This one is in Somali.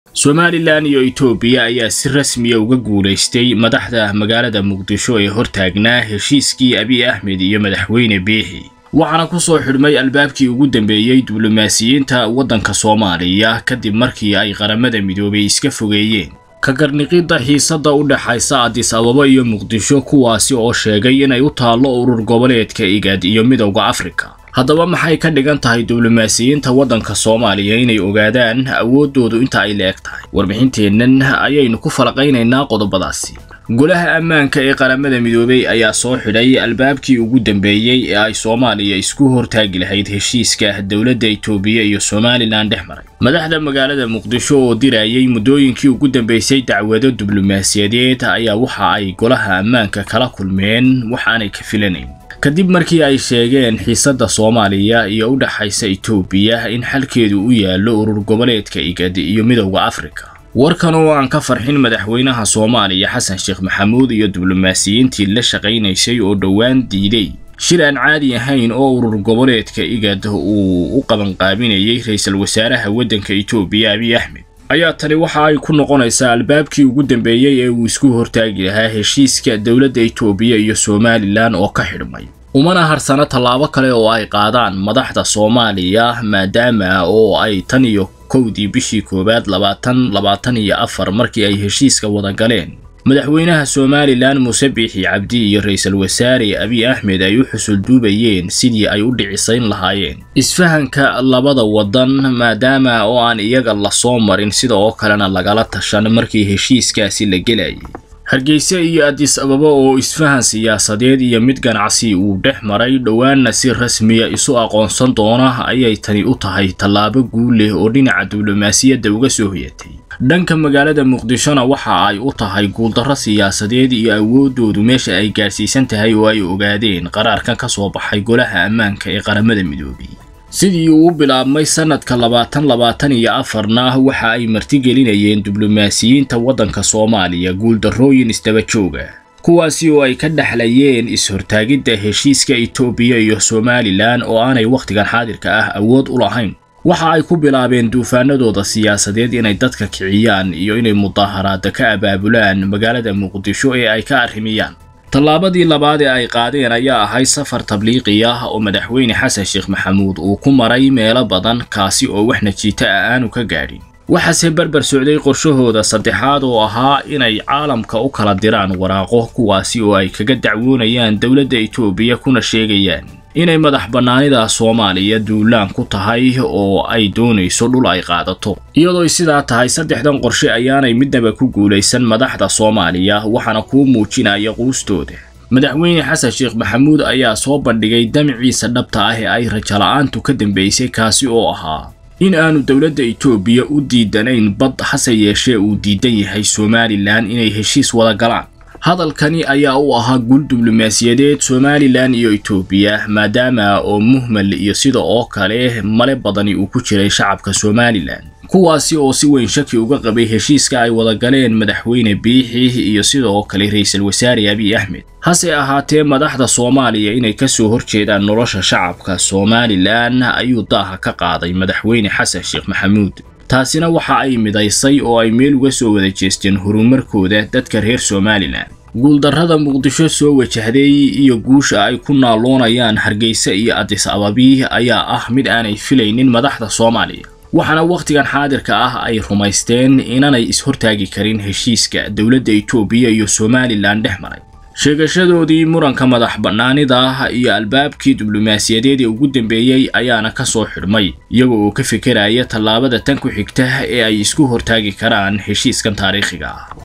somalilan iyo etoobiya ayaa si rasmiya uga guulaystay madaxda magaalada muqdisho ee hortaagnaa heshiiskii abiy axmed iyo madaxweyne biixi waxaana ku soo xidhmay albaabkii ugu dambeeyey diblomaasiyiinta waddanka soomaaliya kadib markii ay qaramada midoobay iska fogeeyeen ka garniqidda xiisadda u dhexaysa adis ababa iyo muqdisho kuwaasi oo sheegay inay u taallo urur goboleedka igad iyo midowda afrika haddaba maxay ka dhigan tahay diblomaasiyiinta waddanka soomaaliya inay ogaadaan awooddoodu inta ay la-eg tahay warbixinteennan ayaynu ku falaqaynaynaa qodobadaasi golaha ammaanka ee qaramada midoobey ayaa soo xidhay albaabkii ugu dambeeyey ee ay soomaaliya isku hortaagi lahayd heshiiska dowladda itoobiya iyo somalilan dhex maray madaxda magaalada muqdisho oo dirayay muddooyinkii ugu dambeysay dacwado diblomaasiyadeed ayaa waxa ay golaha ammaanka kala kulmeen wax aanay ka filanayn kadib markii ay sheegeen xiisadda soomaaliya iyo u dhexaysa itoobiya in xalkeedu u yaallo urur goboleedka igad iyo midowda afrika warkan oo aan ka farxin madaxweynaha soomaaliya xasan sheekh maxamuud iyo diblomaasiyiintii la shaqaynaysay oo dhowaan diiday shir aan caadi ahayn oo urur goboleedka igad uu u qabanqaabinayay ra-iisul wasaaraha waddanka itoobiya abiy axmed ayaa tani waxa ay ku noqonaysaa albaabkii ugu dambeeyey ee uu isku hortaagi lahaa heshiiska dowladda itoobiya iyo somalilan oo ka xidhmay umana harsano tallaabo kale oo ay qaadaan madaxda soomaaliya maadaama oo ay tan iyo kowdii bishii koowaad labaatan labaatan iyo afar markii ay heshiiska wada galeen madaxweynaha somalilan muuse biixi cabdi iyo ra-iisul wasaare abiy axmed ay u xusulduubayeen sidii ay u dhicisayn lahaayeen isfahanka labada waddan maadaama oo aan iyaga lasoo marin sida oo kalena lagala tashan markii heshiiskaasi la gelayay hargeysa iyo adis ababa oo isfahan siyaasadeed iyo mid ganacsi uu dhex maray dhowaanna si rasmiya isu aqoonsan doona ayay tani u tahay tallaabo guul leh oo dhinaca diblomaasiyadda uga soo hoyatay dhanka magaalada muqdishona waxa ay u tahay guuldarro siyaasadeed iyo awooddoodu meesha ay gaadhsiisan tahay oo ay ogaadeen qaraarkan ka soo baxay golaha ammaanka ee qaramada midoobay sidii uu u bilaabmay sannadka labaatan labaatan iyo afarna waxa ay martigelinayeen diblomaasiyiinta waddanka soomaaliya guuldarrooyin isdaba jooga kuwaasi oo ay ka dhexlayeen is-hortaagidda heshiiska itoobiya iyo somalilan oo aanay wakhtigan xaadirka ah awood u lahayn waxa ay ku bilaabeen duufaanadooda siyaasadeed inay dadka kiciyaan iyo inay mudaaharaada ka abaabulaan magaalada muqdisho ee ay ka arrimiyaan tallaabadii labaad ee ay qaadeen ayaa ahayd safar tabliiqi ah oo madaxweyne xasan sheekh maxamuud uu ku maray meelo badan kaasi oo wax najiito ah aanu ka gaadhin waxaase barbar socday qorshahooda saddexaad oo ahaa inay caalamka u kala diraan waraaqo kuwaasi oo ay kaga dacwoonayaan dowladda itoobiya kuna sheegayaan inay madax bannaanida soomaaliya duulaan ku tahay oo ay doonayso dhul ay qaadato iyadooy sidaa tahay saddexdan qorshe ayaanay midnaba ku guulaysan madaxda soomaaliya waxaana kuu muujinaya quustooda madaxweyne xasan sheekh maxamuud ayaa soo bandhigay damciisa dhabta ah ee ay rajala'aantu ka dambaysay kaasi oo ahaa in aanu dowladda itoobiya u diidanayn bad hase yeeshee uu diidan yahay somalilan inay heshiis wada galaan hadalkani ayaa u ahaa guul diblomaasiyadeed somalilan iyo itoobiya maadaama oo muhmal iyo sida oo kale male badani uu ku jiray shacabka somalilan kuwaasi oo si weyn shaki uga qabay heshiiska ay wada galeen madaxweyne biixi iyo sidoo kale ra-iisul wasaare abiy axmed hase ahaatee madaxda soomaaliya inay kasoo horjeedaan nolosha shacabka somalilan ayuu daaha ka qaaday madaxweyne xasan sheekh maxamuud taasina waxa ay midaysay oo ay meel uga soo wada jeesteen horumarkooda dadka reer somalilan guuldarrada muqdisho soo wajahday iyo guusha ay ku naaloonayaan hargeysa iyo adis ababi ayaa ah mid aanay filaynin madaxda soomaaliya waxaana wakhtigan xaadirka ah ay rumaysteen inanay is-hortaagi karin heshiiska dowladda itoobiya iyo somalilan dhex maray sheegashadoodii muranka madax bannaanida iyo albaabkii diblomaasiyadeed ee ugu dambeeyey ayaana ka soo xidhmay iyaga oo ka fekeraya tallaabada tan ku xigta ee ay isku hortaagi karaan heshiiskan taariikhiga ah